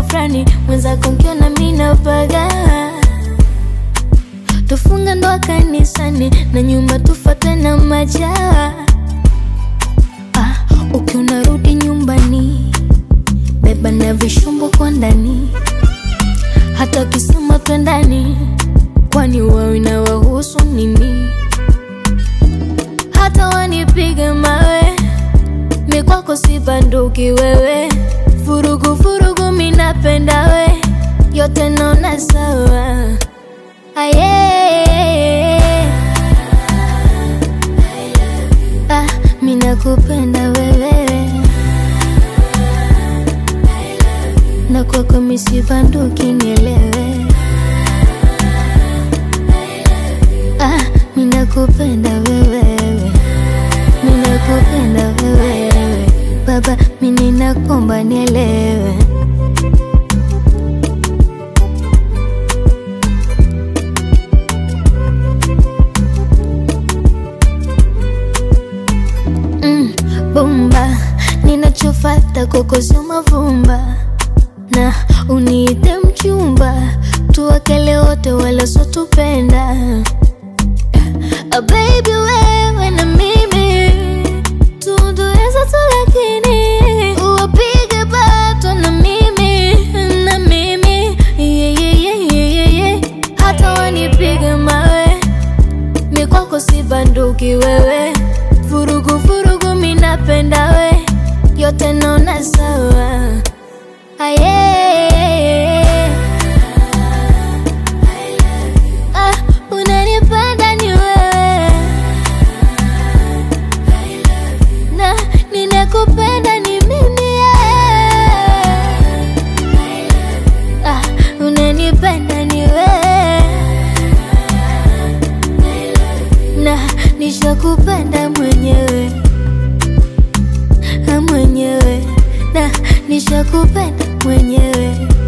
fulani mwenzako nkiona mina paga tufunga ndoa kanisani na nyuma tufate na majaa ah, ukiona rudi nyumbani beba na vishumbo kwa ndani hata kisema twendani kwani wawi na wahusu nini hata wanipige mawe mikwako si banduki wewe vurugu vurugu minapenda we yote naona sawa aye ah, minakupenda wewe na kwako misibanduki nielewe ah, minakupenda wewe minakupenda wewe baba mininakomba nielewe mm, bomba ninachofata kwako sio mavumba na uniite mchumba tuwakele wote wala sotupenda Ah, baby wewe na mimi tundueza tu lakini uwapige bato na mimi na mimi yeah, yeah, yeah, yeah, yeah, yeah. hata wanipige mawe mikwako si banduki wewe vurugu vurugu minapenda we yote naona sawa aye ah, unanipenda ni wewe na ninakupenda ni mimi yeah. ah, unanipenda ni wewe na nishakupenda mwenyewe Ah, mwenyewe na nishakupenda mwenyewe